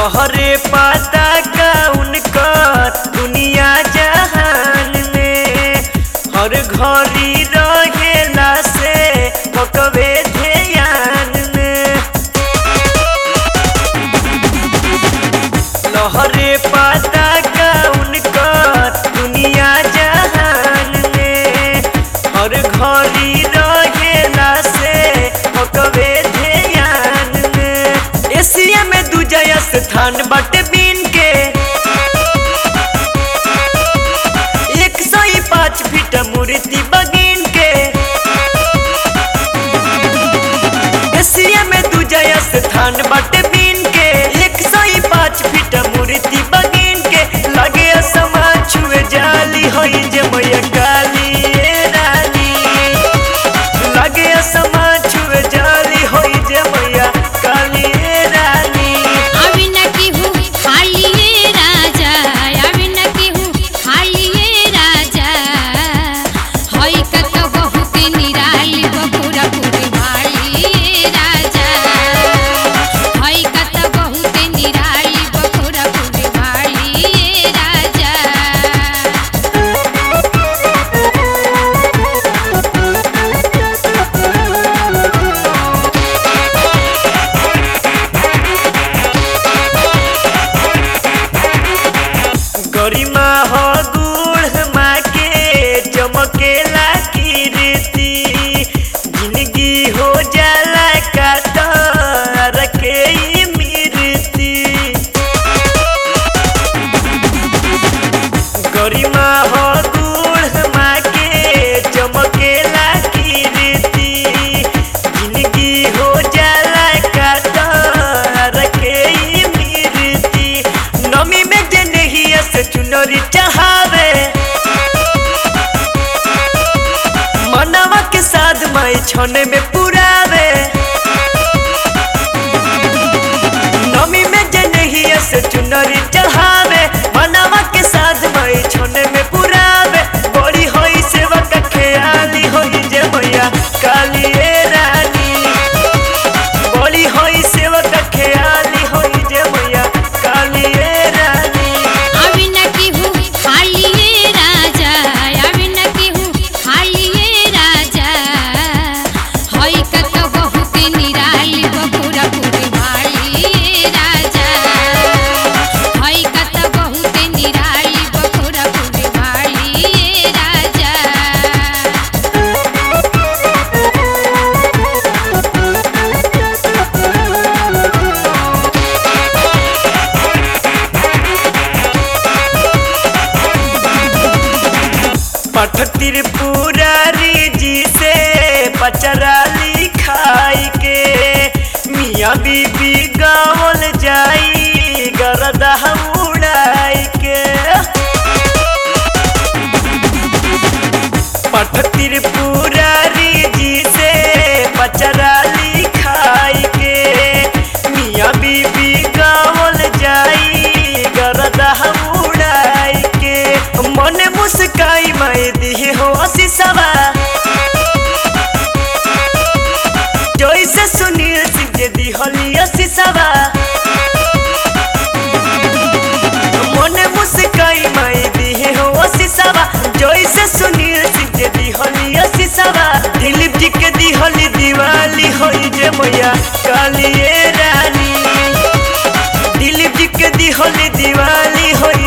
लहरे पाता का उनकर दुनिया जहान में हर घड़ी रहेला से पकवे ध्यान में लहरे पाता का उनकर दुनिया जहान में हर घड़ी रहेला से पकवे ध्यान में एशिया में दूजा स्थान बट बीन के एक सौ पाँच फीट मूर्ति बगीन के एशिया में दूजा स्थान बट बीन के एक सौ पाँच फीट मूर्ति बगीन के लगे समा छुए जाली होई जे मैया काली ए रानी लगे समा छुए जाली होई जे मैया काली ए रानी अभी न केहू खाली ये राजा अभी न केहू खाली ये राजा हई कत बहुत निराली बपुरा पुरी भाली ये राजा हई कत बहुत निराली बपुरा पुरी भाली ये राजा गरिमा हो गुड़ माँ के चमकेला कीर्ति जिंदगी हो जाला का तार के ई मीरती गरिमा हो गुड़ माँ के चमकेला कीर्ति जिंदगी हो जाला का तार के ई मीरती नमी में जे नहीं से चुनरी चढ़ावे मनवा के साथ माई छने में पुरावे नमी में जे नहीं से चुनरी चढ़ावे मनवा के साथ माई छने में पुरावे बड़ी होई सेवा का ख्याली होई जे मैया काली ए रानी बड़ी होई सेवा का ख्याली होई जे मैया काली ए रानी अभी न केहू खाली ये राजा अभी न केहू खाली ये राजा हई कत बहुत निराली बपुरा पुरी भाली ये राजा हई कत बहुत निराली बपुरा पुरी भाली ये राजा पठ त्रिपुरारी जी से पचरा लिखाई के मियाँ बीबी गावल जाई गरदा उड़ाई के पठ त्रिपुरारी जी से पचरा लिखाई के मियाँ बीबी गावल जाई गरदा उड़ाई के मन मुस्काई माई दिहे हो शीशवा जैसे सुनील सिंह के दिहलिया शीशवा मन मुस्काई माई दिहे हो शीशवा जैसे सुनील सिंह के दिहलिया शीशवा दिलीप जी के दिहली दिवाली होई जे मैया काली ए रानी दिलीप जी के दिहली दिवाली होई